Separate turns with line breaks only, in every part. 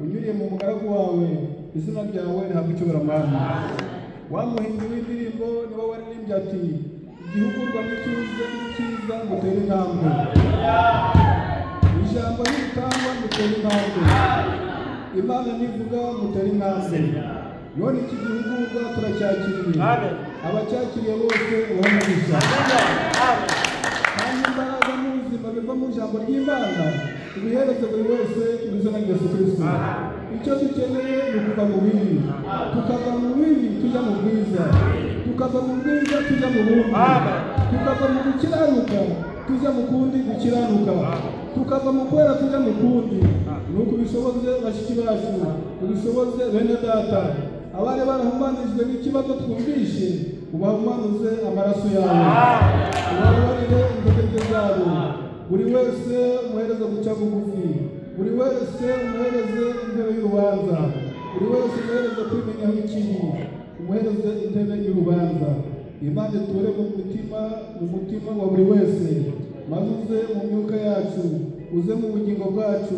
unyuriye mu mugaragu wawe izina ryawe rihabwa icyubahiro mwami wamuhimbye w'indirimbo ni wowe waririmbye ati igihugu rwa n'icyiza n'icyiza ngutere intambwe ijambo nitangwa ngutere intambwe imana nivuga ngutere intambwe none iki gihugu rwa turacyakiriye
Amen.
abacyakiriye bose urahumugisha
Amen.
kandi imbaraga n'ubuzima biva mu ijambo ry'imana ibihereze buri wese mu izina rya yesu kirisito icyo dukeneye ni ukuva mu bibi tukava mu bibi tujya mu bwiza tukava mu bwiza tujya mu bundi
Amen.
tukava mu gukiranuka tujya mu kundi gukiranuka tukava mu kwera tujya mu kundi nuko ubishoboze bashiki bacu ubishoboze bene data abari barahumanijwe n'ikibazo twumvishe ubahumanuze amaraso yawe ubabarire intege zabo buri wese umuhereze guca bugufi buri wese umuhereze intebe y'urubanza buri wese umuhereze kwimenyaho ikibi umuhereze intebe y'urubanza imana iture mu mutima mu mutima wa buri wese maze uze mu myuka yacu uze mu bugingo bwacu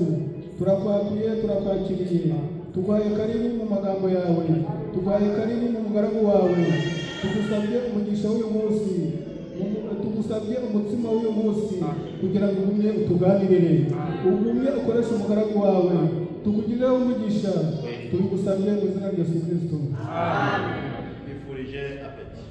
turakwakiriye turakwakiriye tuguhaye karibu mu magambo yawe tuguhaye karibu mu mugaragu wawe tugusabye umugisha w'uyu munsi tugusabye umutsima w'uyu munsi kugira ngo ugumye utuganirire ugumye ukoreshe umugaragu wawe tukugireho umugisha tubigusabye mu izina rya yesu kirisito
Bifurije apeti.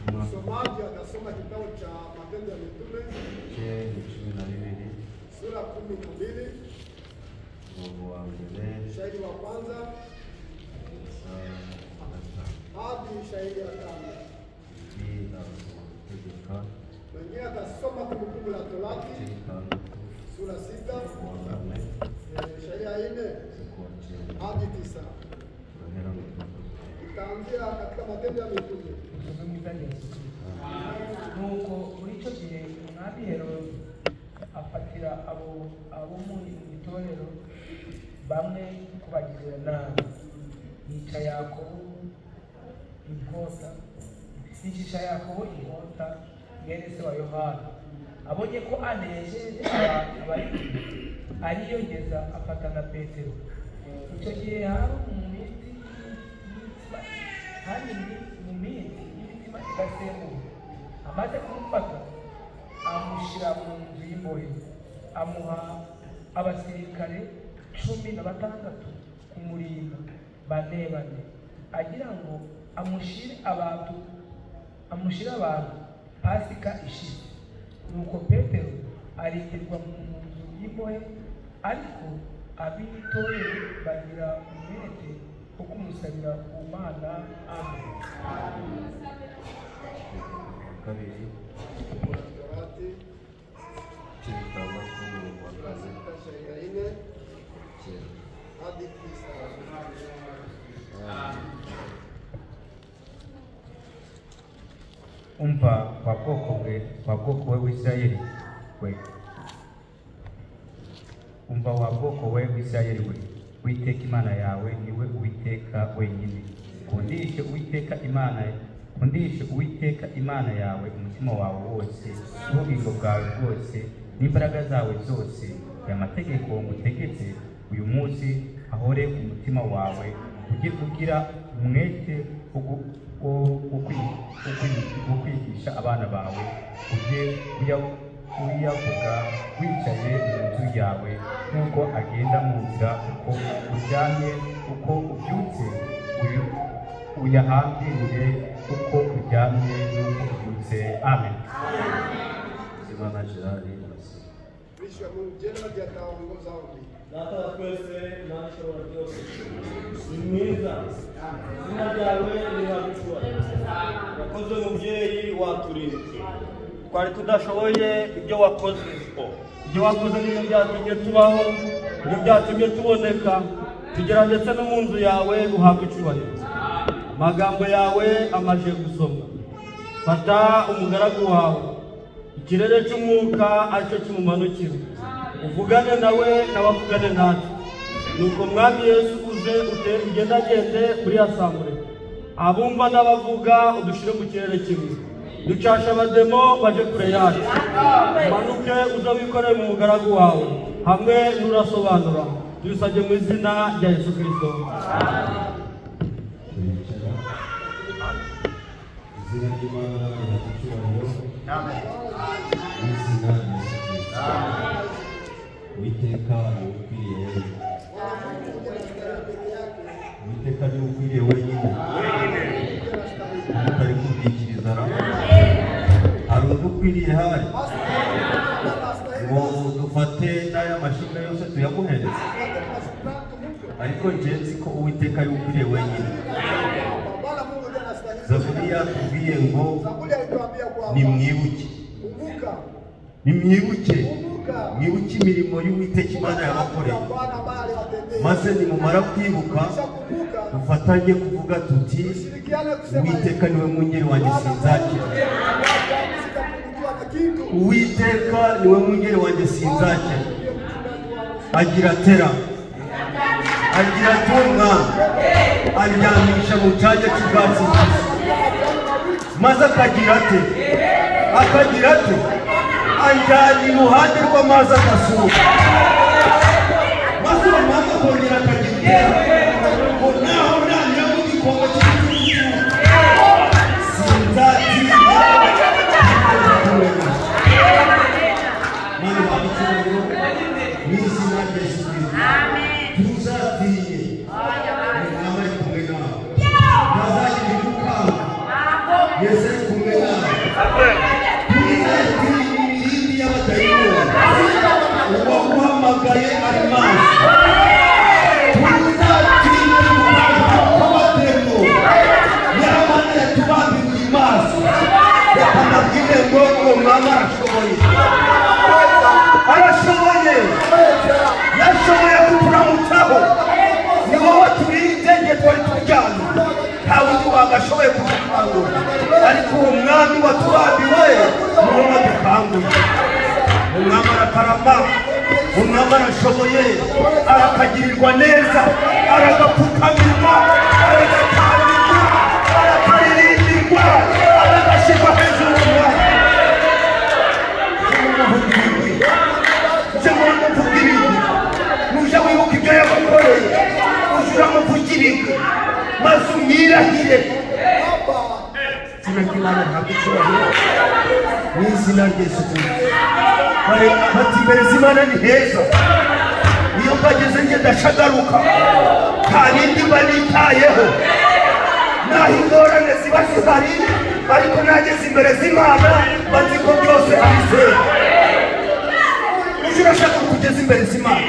Msomaji atasoma kitabu cha Matendo ya Mitume sura kumi na mbili shahidi wa kwanza hadi shahidi ya tano. Wengine atasoma Kumbukumbu la Torati sura sita eh, shahidi ya nne hadi tisa. Tutaanzia katika Matendo ya Mitume.
ubutumwa bwiza bwa yesu kirisito nuko muri icyo gihe umwami herode afatira abo abo mu itorero bamwe kubagira inama yica yakobo inkota yicisha yakobo inkota mwene se wa yohana abonye ko anejeje abantu bari ariyongeza afata na petero icyo gihe hari umumiti y'imitima kandi mu minsi y'imitima idasembuwe amaze kumufata amushyira mu nzu y'imbohe amuha abasirikare cumi na batandatu kumurinda bane bane agira ngo amushyire abantu amushyire abantu pasika ishize nuko petero arindirwa mu nzu y'imbohe ariko ab'itorero bagira umwete wo kumusabira ku mana amen
Torati
Kiri
kumpa kwa bwoko bwe kwa bwoko bwe bw'isirayeli we umva wa bwoko we bw'isirayeli we uwiteka imana yawe niwe uwiteka wenyine kundishe uwiteka imana kundishe uwiteka imana yawe umutima wawe wose n'ubugingo bwawe bwose n'imbaraga zawe zose aya mategeko ngutegetse uyu munsi ahore ku mutima wawe ujye ugira umwete wo gu- wo- wo kwi- wo kwi- wo kwigisha abana bawe ujye uya- uyavuga wicaye mu nzu yawe nk'uko agenda mu nzira uko uryamye uko ubyutse uyu- uyahambirire uko uryamye n'uko ubyutse amen
Simana Gerard Masi.
bishyura mu ngenda ryatawangoza undi
data wa twese imana ishobora byose ni mwiza izina ryawe rirabitura wakoze mubyeyi waturinze twari tudashoboye ibyo wakoze ibyo wakoze nibyo byatumye tubaho nibyo byatumye tuboneka tugera ndetse no mu nzu yawe uhabwa icyubahiro amagambo yawe amaze gusomwa fata umugaragu wawe ikirere cy'umwuka aricyo kimumanukira uvugane nawe n'abavugane natwe nuko mwami yesu uze utere ugendagende uriyasamure abumva n'abavuga udushyire mu kirere kimwe ducashe abademo baje kure yacu umanuke uze wikoreye mu mugaragu wawe hamwe n'urasobanura tubisabye mu izina rya yesu kirisito
Tulichana. Izina ry'Imana riragicyubahiro. Mu izina rya Yesu Kristo. Uwiteka niwe ukwiriye wenyine. Uwiteka niwe ukwiriye wenyine. Umutari kubwikiriza rero. Hari undi ukwiriye hari. Ngo dufate n'aya mashinga yose tuyamuhereze. Ariko njye nzi ko Uwiteka ari we ukwiriye wenyine.
Bwana Mungu ndiye anastahili.
zaburi yatubwiye ngo
Zaburi alituambia kwamba
nimwibuke
kumbuka,
nimwibuke
kumbuka
mwibuke imirimo y'uwiteka imana yabakoreye
Bwana ambaye aliwatendea.
maze nimumara kwibuka
Tukishakumbuka,
dufatanye kuvuga tuti
tushirikiane kusema hivi.
uwiteka niwe mwungeri wanjye sinzakira
Sitapungukiwa na kitu.
uwiteka niwe mwungeri wanjye sinzakira
Ndiye mchungaji wangu.
agira tera agira tunga aryamisha mu cyanya cy'ubwatsi bubisi maze akagira ate akagira ate anjyana iruhande rw'amazi agasuka maze umwanya akongera akagira itera ngo naho nanira mu gikombe cy'igitugu sinzatinda kukumenyesha Mwana wa Mungu, mwizina Yesu Kristo. Tuzatinye. Mama ni kumbe nawe. Wazazi ni mkanga. Yesu ni kumbe nawe. Tuzatinye milindi ya mataifa. Wakuhamagaye almasi. Tuzatinye mkanga kwa matendo. Yamane tubabi kulimasi. Yakamagile ngogo mama ashoboye arashoboye yashoboye kuturamutsaho ni wowe turinde nge twari turyamye nta wundi wagashoboye kudukangura ariko uwo mwami waturabiwe niwo wadukanguye umwami arakarama umwami arashoboye arakagirirwa neza aragapfukamirwa aragatamirwa arakarindirwa aragashyirwa hejuru y'umwami uje muri muvuga ibigwi muje wibuka ibyo yabakoreye uje uramuvuga ibigwi maze umwirahire izina ry'imana ntabwo icyubahiro mu izina ryesu kirisito Bare- bati mbereza imana ni heza iyo mbageze nge ndashagaruka nta bindi mba nitayeho naho ingorane ziba zihari ariko nageze imbere z'imana bazi ko byose abizeye uje urashaka kugeza imbere z'imana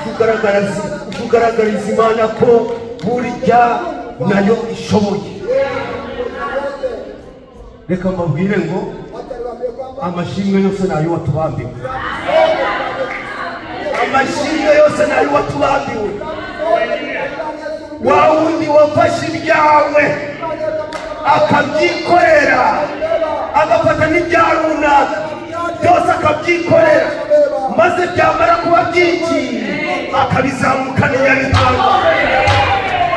kugaragariza kugaragariza imana ko burya nayo ishoboye reka mbabwire ngo amashimwe yose ni ayo watubambiwe amashimwe yose ni ayo watubambiwe wa wundi wafashe ibyawe akabyikorera agafata n'ibya runaka byose akabyikorera maze byamara kuba byinshi akabizamukana inyabitanga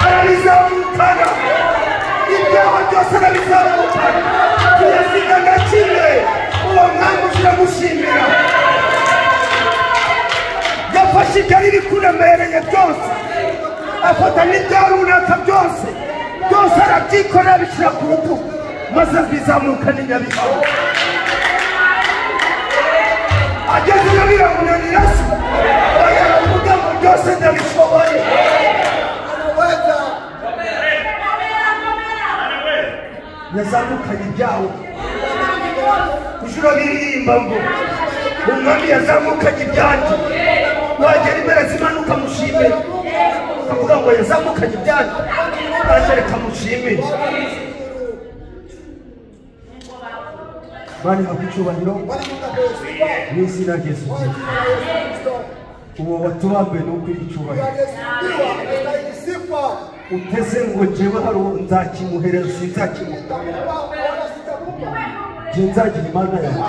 arabizamukana ibyaha byose arabizamukana tuyasiga na kimwe uwo mwanya turamushimira yafashe igari rikuremereye byose afata n'ibya runaka byose byose arabyikorera abishyira ku rutugu maze bizamuka n'inyabitabo ageze nyabirangunanira se baravuga ngo byose ndabishoboye yazamukanye ibyawe ijoro biririmba ngo umwami yazamukanye ibyanjye wagera impera zimanuka mushime akavuga ngo yazamukanye ibyanjye nanjye reka mushimire bari mu icyubahiro mu izina ryesu kirisito uwo watubambuye ni ukwiriye icyubahiro uteze ngo njyewe hari uwo nzakimuhereza sinzakimuha njye nzagira imana yawe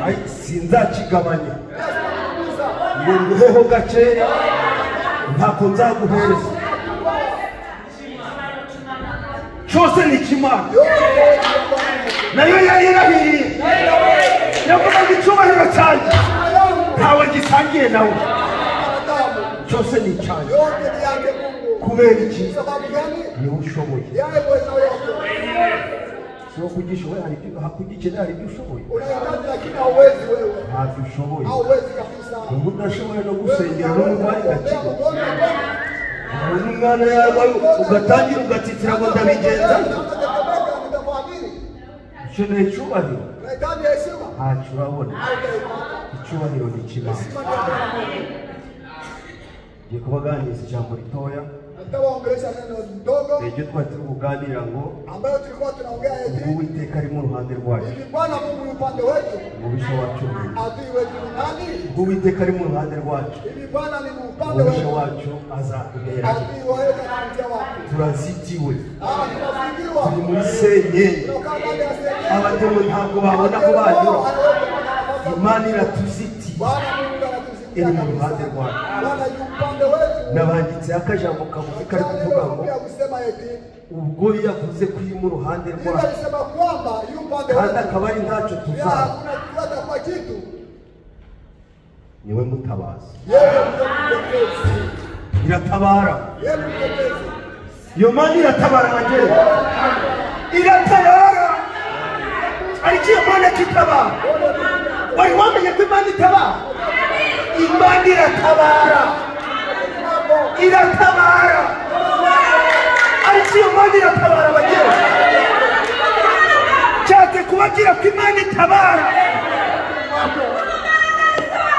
Ayi, sinzakigabanya ngo nguheho gakeya ntabwo nzaguhereza cyose ni ikimana nayo yari irahiriye yavuga ngo icyubahiro cyanjye ntawe gisangiye nawe cyose ni icyanjye kubera iki niwe ushoboye so kugishoboye hari ibyo hakugikeneye hari ibyo ushoboye ntabyo ushoboye ubu udashoboye no gusengera no mu mwanya gakiga umuntu umwana yarwaye ugatangira ugatitira ngo ndabigenza ukeneye icyubahiro ntacyo urabona icyubahiro ni ikibanza ngiye kubaganiriza ijambo ritoya
nitawaongelesha neno ndogo
ni iryo twari turi kuganira ngo
ambayo tulikuwa tunaongea
ubwo
eti
uwiteka arimo uruhande rwacu
hivi bwana mungu ni upande wetu
umubisha wacu ni nde?
adui wetu ni nani
ubwo uwiteka arimo uruhande rwacu
hivi bwana ni upande
umubisha
wetu
wacu azatuhera
adui wawetu anakuja wapi
turazitiwe
Ah, tunazingirwa
turi muri senyenge
tunakaa ndani ya sehemu
abatewe ntabwo babona aho banyura imana iratuzitiye
bwana mungu anatuzingira
iri mu ruhande rwacu
bwana ni upande wetu
nabanditseho akajambo kagufi kari kuvuga ngo
Pia kusema eti
ubwo yavuze ko iri mu ruhande
Biblia
rwacu
inasema kwamba yu upande
kandi
wetu
akaba ari ntacyo
Pia
tuzaba
hakuna kuweza kwa kitu
niwe mutabazi
yeye ndiye mtetezi
iratabara
yeye ni mtetezi
iyo mani iratabara nagera iratabara ariko iyo mani itabara wari wamenye ko imana itabara imana iratabara iratabara ariko iyo mani iratabara bagera cyate kubabwira ko imana itabara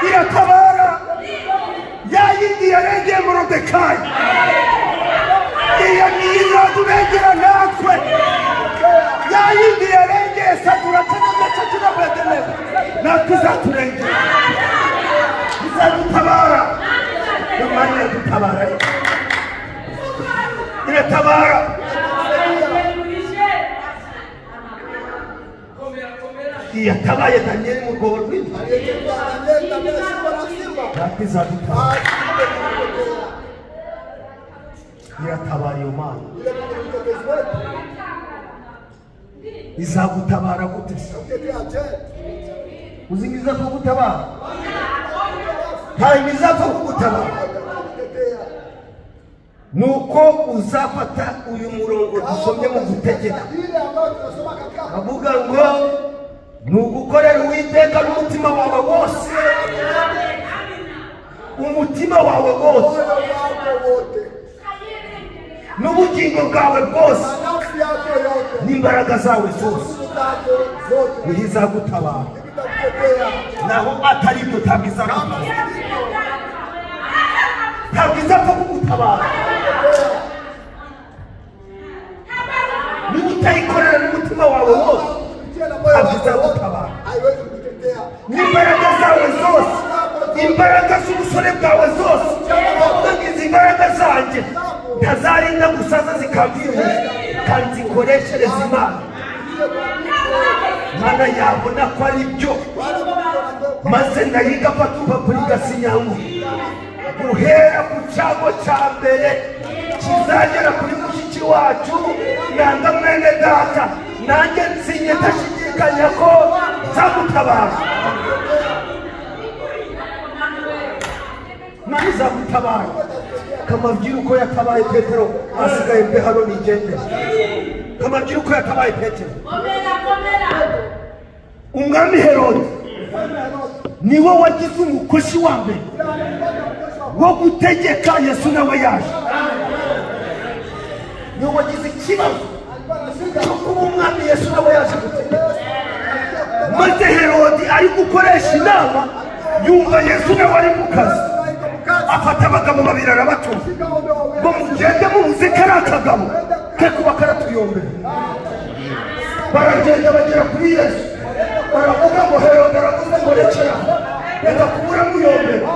iratabara yayindi yarengeye morodekayi iyo ni izatubegera natwe ya yindi yarengeye satura kanamese tunabedeneza natwe izaturengera izadutabara imana iradutabara iratabara iyatabaye daniyeli mu rwobo rw'imva
aliyetembea na nyoka na bila simba na simba
natwe izadutabara
asimbe
iratabara iyo mana
ni mtetezi wetu
izagutabara gute se
mtetea je
uzi ngo izapfa kugutabara ntabwo izapfa kugutabara
mtetea
nuko uzafata uyu murongo dusomye mu gutegeka
ile ambayo tunasoma katika
avuga ngo ni ugukorera uwiteka n'umutima wawe wose umutima wawe wose
moyo wako wote
n'ubugingo bwawe bwose
na nafsi yako yote
n'imbaraga zawe zose
nguvu zako zote
niho izagutabara
itakutetea
naho atari byo ntabwo izagutabara ntabwo izapfa kugutabara niba utayikorera n'umutima wawe wose
kupitia na moyo
Kabisa
wako wote
utabara.
haiwezi kutetea
n'imbaraga zawe zose imbaraga z'ubusore bwawe zose uvuga ngo izi mbaraga zanjye ntazarinda gusaza zikamvira kandi ko
mikoreshereze imana mana yabona ko ari byo maze ndayiga patuba kuri gasinyangu guhera ku cyago cya mbere kizagera kuri mushiki wacu nanga mwene data nanjye nsinye ndashidikanya ko nzagutabara nanjye nzagutabara kamabwira uko yatabaye petero asigaye mbehano nigendera kamabwira uko yatabaye petero umwami herode niwe wagize umukosi wa mbere wo gutegeka yesu nawe yaje niwe wagize ikibazo cyo kuba umwami yesu nawe yaje gutegeka maze herode ari gukoresha inama yumva yesu nawe ari mu kazi afata abagabo babiri arabatumva ngo mugende mubuze kariya kagabo ke kuba karatuyombera baragenda bagera kuri yesu baravuga ngo herode aravuze ngo rekera reka kubura muyombera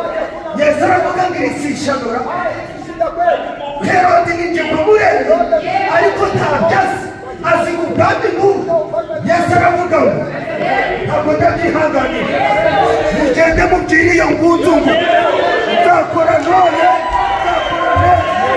yesu aravuga ngo irisishanura herode ninjye mpamurebe ariko ntabyazi azi ngo ubwami nk'ubu yesu aravuga ngo ntabwo ndabyihanganira mugende mubwire iyo ngunzu ngo nzakora none nzakora none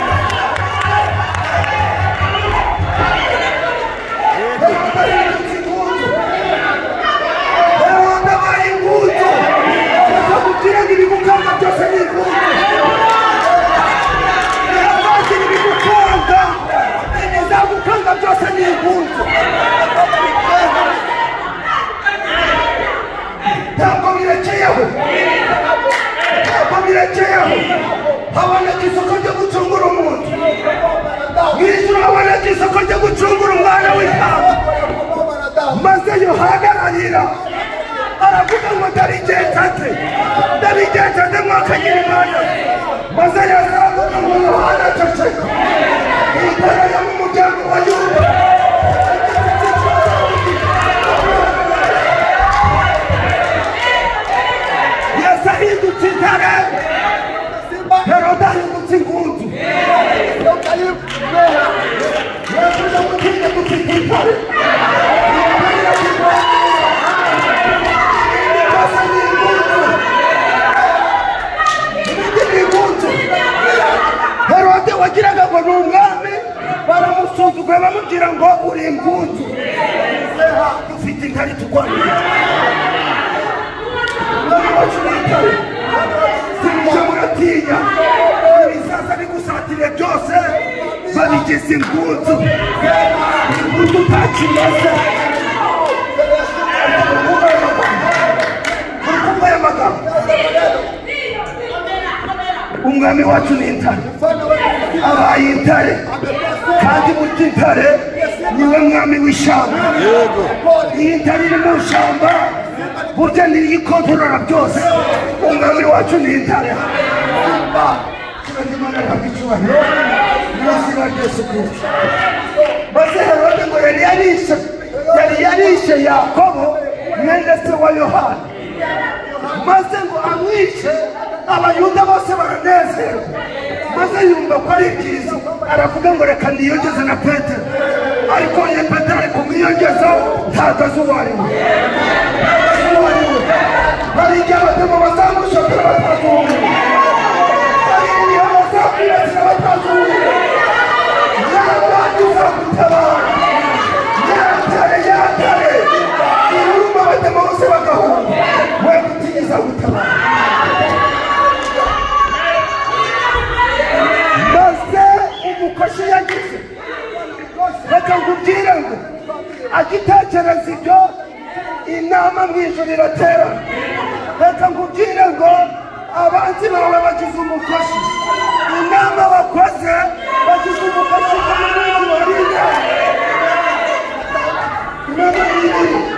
haboneka isoko ryo gucungura umuntu mu ijoro haboneka isoko ryo gucungura umwana w'intama maze yohana ararira aravuga ngo ndarigenzaze ndarigenzaze mwakagira imana maze yesu aravuga ngo yohana ceceka imbere yo mu muryango wa yuda yesu ahindutse intare herode ahindutse ingunzu yesu yamutinde gucika intare imbere y'intare herode wagiraga ngo ni umwami baramusuzuguye bamubwira ngo uri impunzi dufite intare turwanira umwami wacu ni intare sinje muratinya ibisaza bigusatiriye byose babigize impunzi impunzi utakimeze ukumva aya magambo umwami wacu ni intare abaye intare kandi burya intare niwe mwami w'ishyamba iyi ntare iri mu ishyamba burya niyo ikontorora byose umwami wacu ni intare maze herode ngo yari yarishe yari yarishe yakobo mwene se wa yohana maze ngo amwice abayuda bose baranezerwa maze yumva ko ari byiza aravuga ngo reka niyongeze na petero ariko ye petero ari kumwiyongeza ntatazi uwo ari we ntatazi uwo ari we hari igihe abadamu bazamushotera batazi uwo ari we hari igihe bazakwibasira batazi uwo ari we nyamani uzagutabara nyatare nyatare irumba abadamu bose bagahunga we gutigiza gutabara maze umukoshi yagize reka nkubwire ngo agitekereza ibyo inama mu ijoro iratera reka nkubwire ngo abanzi bawe bagize umukoshi inama bakoze bagize umukoshi ku munsi wariye inama nini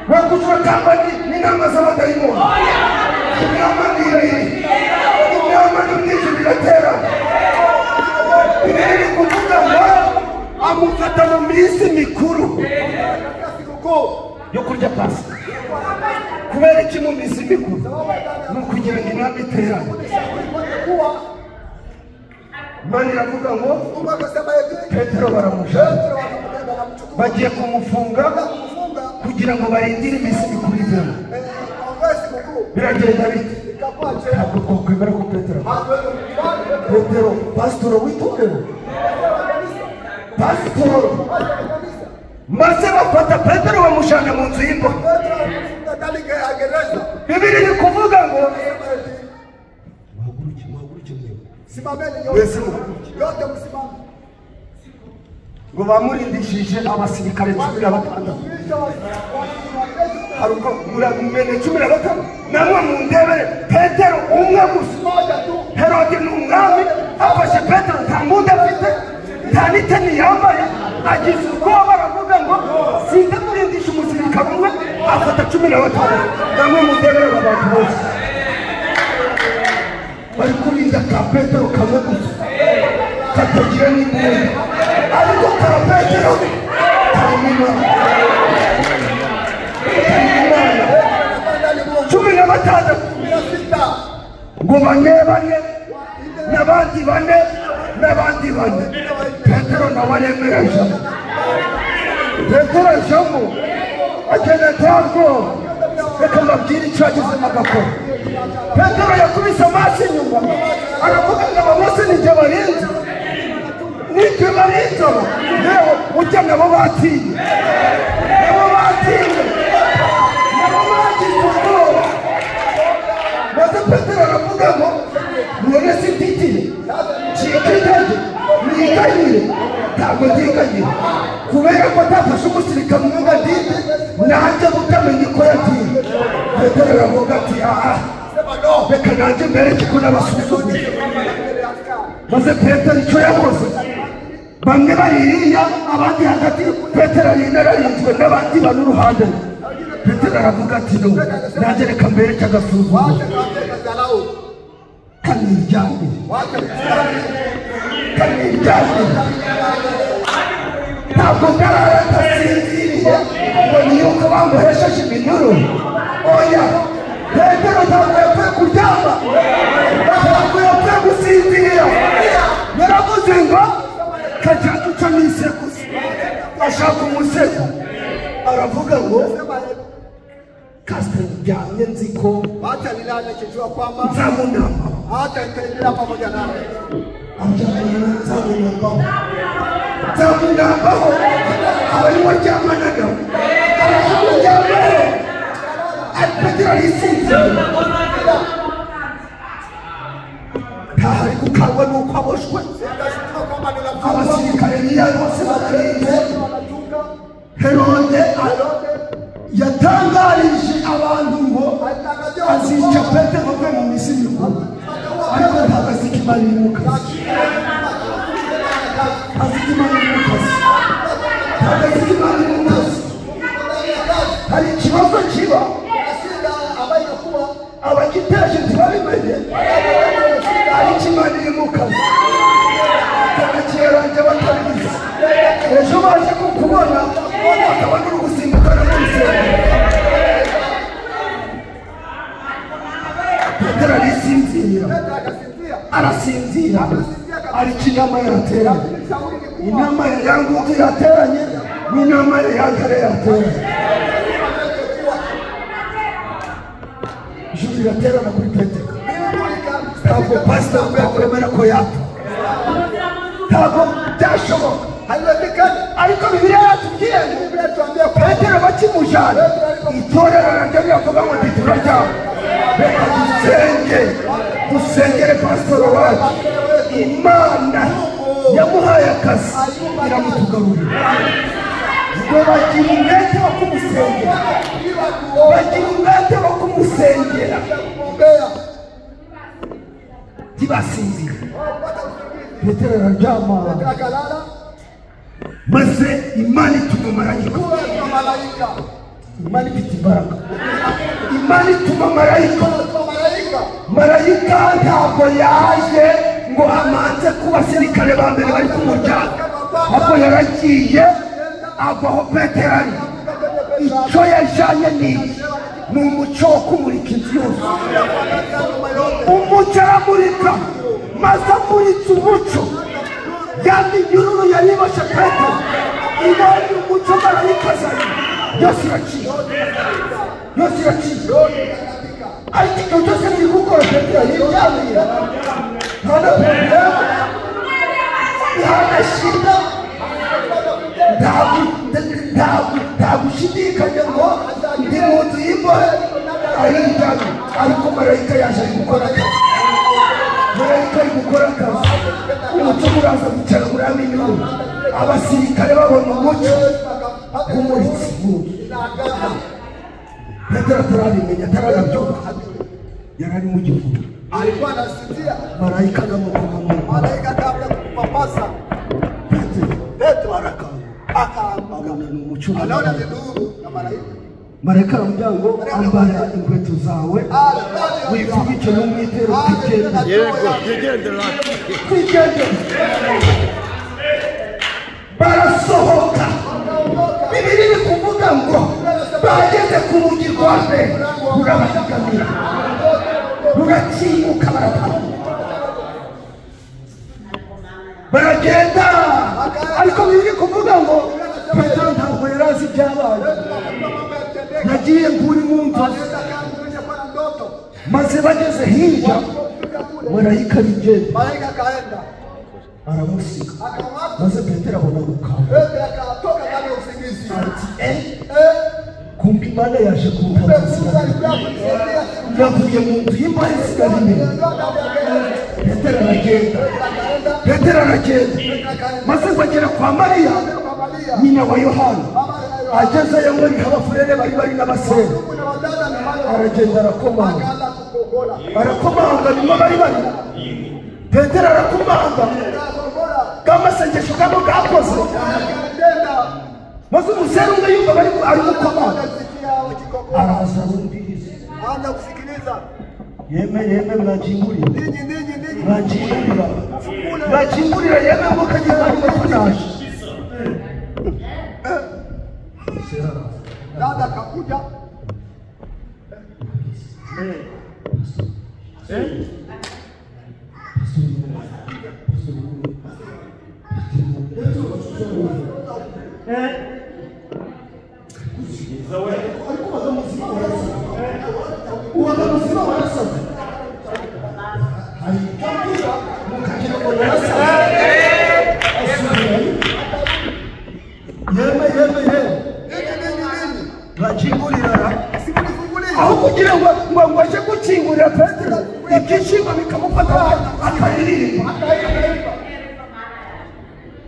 bakujwe kamba ni inama z'abadayimoni inama nini inama ni mu ijoro iratera biri kuvuga ngo amufata mu minsi mikuru yo kurya pasika kubera iki mu minsi mikuru ni ukugira ngo inama iterane
imana iravuga ngo
Mungu akasema hivi,
petero baramusha
Petro wakamubeba wamchukua,
bagiye kumufunga
wakamfunga
kugira ngo barindire iminsi mikuru ivemo
eh, kongresi mkuu,
biragenda biti
ikakuwa njema.
ntabwo twakwemera ko petero
Hatuwezi kukubali, Petro
petero pasitoro witondere pasitoro
mmoja wa kanisa.
maze bafata petero bamushyana mu nzu y'imbohe
Petro alimfunga ndani ge- ya gereza.
bibiri ni kuvuga ngo
Akasema hivi,
muhaguruke muhaguruke mwewe
Simameni
Wese
yote,
muhaguruke.
yote msimame.
ngo bamurindishije abasirikare cumi na batandatu
Wakilisha wa- wa- wa-
haruko muramenye cumi na batanu namwe mu ndebere petero umwe gusa
mmoja tu
herode ni umwami afashe petero nta mbunda afite nta n'iteni yambaye agize ubwoba baravuga ngo sinze kurindisha umusirikare umwe afata cumi na batanu namwe mu ndebere abantu bose bari kurinda ka petero kamwe gusa katagira n'imbunda ariko ka petero karimo imana karimo imana
ndani mwa
cumi na batandatu
kumi na sita.
ngo bane bane n'abandi bane n'abandi bane petero nawe aremerejemo petero ajemo agenda ntabwo reka mbabwire icyo agezemo agakora petero yakubise amaso inyuma aravuga ngo aba bose nijye barinze nijye barinze aba yewe ujya nabo batinye nabo batinye nabo bagize ubwoba maze petero aravuga ngo none sititire cika intege niganyire ntabwo ndiganyire kubera ko atafashe umusirikare umwe ngo andinde nanjye kutamenya uko yagiye petero aravuga ati aha reka nanjye mbereke ko n'abasuzumye maze petero icyo yakoze bamwe baririya abandi hagati petero arinda ararinzwe n'abandi bari uruhande rwe petero aravuga ati no nanjye reka mbereke agasuzumye kaniryamye kaniryamye ntabwo ndarara ndasinziriye ngo niyuko bamuhesheje iminuru oya petero ntabwo yapfuye kuryama ntabwo yapfuye gusinzira yaravuze ngo kajya duca n'isekuzo ashaka umusego aravuga ngo kasita ryamye nzi ko
Wacha nilale nikijua kwamba
nzamunama
hata nitaendelea pamoja nawe.
nzamugambaho abarimo ryamanaga aramugambaho petero arisinze ntahari gukangwa n'uko aboshwe
Nitashutua kwamba ninafungwa.
abasirikare niyo bose batarinze herode yatangarije abantu ngo azica petero uve mu misiri mikuru ariko ntabwo azikimara ibimukazi azijya imana mu kazi ntabwo azijya imana mu kazi hari ikibazo kiba abagiteje ntibabimenye ariko imana iri mu kazi bakakiraranje batabizi ejo baje kukubona bakabona uri gusimbuka no kwisengera petero arisinzira arasinzira ariko inama yarateranye inama ya yangutu yateranye n'inama ya yangare yateranye ijuru riraterana kuri petero ntabwo pasita twakwemera ko yapfa ntabwo byashoboka haiwezekani ariko bibiliya yatubwiye petero bakimujana itorero naryo riravuga ngo ntitura ryabo reka dusenge dusengere pasitoro wacu imana yamuhaye akazi iramutugarurira ngo bagira umwete wo kumusengera bagira umwete wo kumusengera ntibasinzire petero araryama maze imana ituma marayika imana ifite imbaraga imana ituma marayika marayika ntabwo yaje ngo amanze ku basirikare ba mbere bari ku muryango ahubwo yaragiye ava aho petero ari icyo yajyanye ni iki? ni umuco wo kumurika inzu yose umuco aramurika maze amuritse umuco ya minyururu yari ibashe peto ibonye umuco barayikazanye yose iraciye yose iraciye ariko ibyo byose biri gukora petero yirabira nta na porogaramu nta na shida ntagushidikanya ngo ndi mu nzu y'imbohe ahinda ariko marayika yaje ari gukora akazi marayika ari gukora akazi umuco muraza gucara muri aminyuru abasirikare babona umuco umuritse petero atarabimenya ataranabyumva yari ari mu gihugu
alikuwa anasikia
marayika anamukomamu
malaika kabla kumpapasa
petero
Petro arakanga akaamka,
abona ni umuco
anaona viduru na malaika
marayika aramujyango ambara inkweto zawe wifubike n'umwitero utigenda twigende barasohoka bibiri ni kuvuga ngo bageze ku rugi rwa mbere rurabasigamira rurakinguka baratambuka baragenda ariko bibiri kuvuga ngo petero ntabwo yari azi ibyabaye nagiye nguri mu nzozi
kwa ndoto
maze bageze hirya marayika arigenda
malaika akaenda
aramusiga
akamwapa
maze petero abona gukanga
Petro akatoka ndani ya usingizi
kumbi imana yaje
Petro alikuwa akisaidia
kuwutabazira yavuye mu nzu y'imbahe isigara imbere
ndio ndani ya gari
petero aragenda petero aragenda maze bagera kwa mariya
Maria
nyina wa yohana agezeyo ngo ni abafurere bari bari n'abasera
kuna wadada na mara
aragenda arakomanga
akaanza kukogola
arakomanga nyuma bari bari petero arakomanga
akakogola
k'amasengesho kabo kakoze
akatenda
maze umusera umwe yumva bari ari gukomanga
anasikia ukikogola
araza arumviriza
anza kusikiliza
yeme yeme mwakingurira
ninyi ninyi ninyi
mwakingurira mwakingurira yeme ngo kajya bari bakunaje umusera araza
dada akakuja
yeme yeme yeme
ninyi ninyi ninyi
mwakingurira
simnifungulie
aho kugira ngo ngo ngo aje gukingurira petero ibyishimo bikamufata akaririmba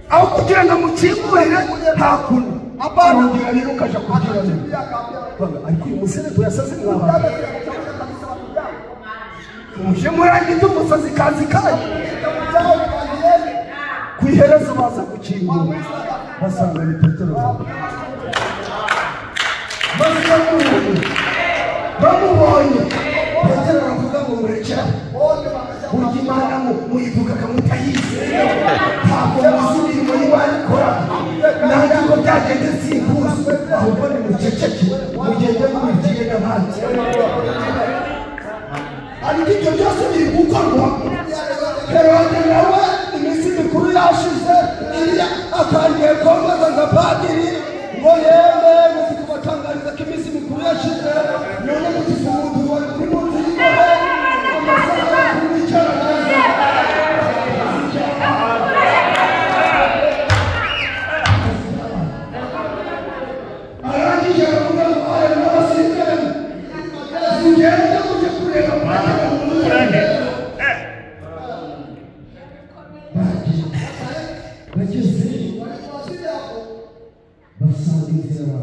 aho kugira ngo amukingurire hakuno arongera rero ukaja kugira ngo ariko uyu musore tuyasaze mwabantu muje murangite umusazi kazi kanyu ku iherezo baza gukingura basanga ni petero maze bamubonye bamubonye petero aravuga ngo murekera burya imana mu- muyivuga akamutayizi ntabwo muzi imirimo y'imana ikora nanjye ngo byagende simbuzi ahubwo ni muceceke mugende mubibwire n'abandi ariko ibyo byose biri gukorwa herode nawe iminsi mikuru yashize iriya atangiye kwambaza nka padiri ngo yeme mufite kubatangariza ko iminsi mikuru yashize none mufite umuntu wari kuri munsi y'imbahe amasaha yo kumwicarana arangije aravuga ngo aya n'abasirikare tugende kujya kureba padiri w'umwere bageze basanga inzira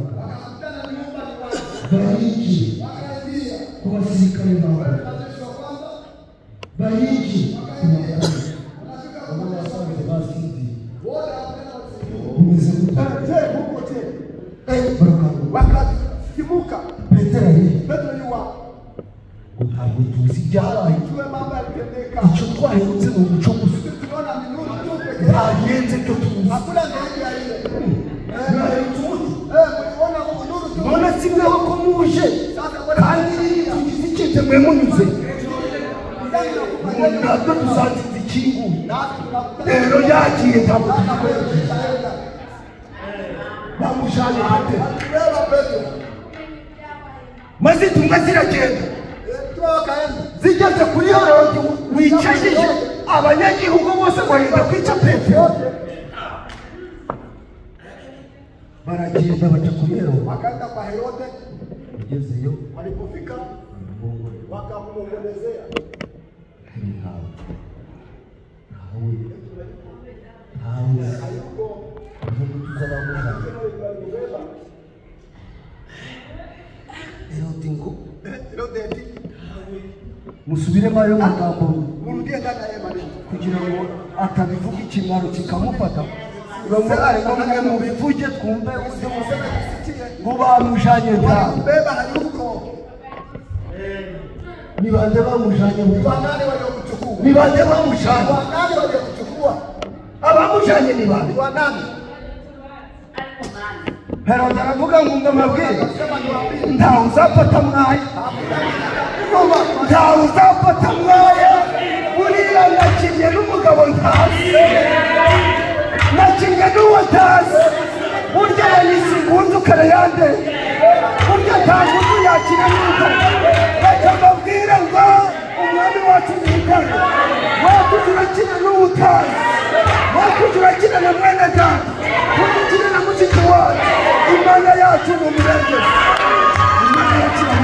bariki ku basirikare bambaye bariki ku bakuru abo basanze basinziye umeze gutya barakangura
wakasimuka
petero ariyo
petro yuwa
ntabwo tuzi ibyabaye
tujue mambo yalitendeka
icyo twahindutse ni umuco gusa
tuliona minuru tu peke yake.
ntagenze ibyo tuzi
hakuna zaidi ya ile
ntahindutse umuco
Eh, mliona minuru tu
none si mwaho ko muje kandi tugize icyiteguye munyuze
ndani na kupanda
ntabwo tuzatinda ukinguye
natwe turakutana
rero yagiye ntabwo
nakwerekeza heza
bamushanye hate
tureba petero
maze intumwa ziragenda
turabaka heza
zigeze kuri herodi wicajije abanyagihugu bose barinda kwica petero baragenda bajya kuri herodi
wakaenda kwa herode
ugezeyo
walipofika
aramubongorera
wakamwombolezea
ntawe ntawe ntawe
hayuko
umuvuduko w'abamuhaye herodi ngo
herode ati
musubiremo ayo magambo
murudie ndani ya yeye maneno
kugira ngo atabivuga ikimwaro kikamufata bamurareko mwe mubivuge twumve uze
usimuseme kusitie
ngo bamujanye ntawe
walimbeba hayuko
ni bande bamujanye mu
ni
Rwanda
wanani waliokuchukua
ni bande
ni
bamujanye
wanani waliokuchukua
abamujanye ni bande
ni wanani
herode aravuga ngo ndamabwire
sema niwaambie
ntawe uzafata mwaya
Kuba,
ntawe uzafata mwaya urirangakinye n'umugabo ntazi nakinye n'uwo ntazi burya yanyise ingunzu karayande burya nta ngunzu yakira neza bakamubwira ngo umwami wacu ni mutanga wakuze urakina n'uwo utazi wakuze urakina na mwene data wakuze ukina na mushiki wacu imana yacu ni umurengezi imana yacu ni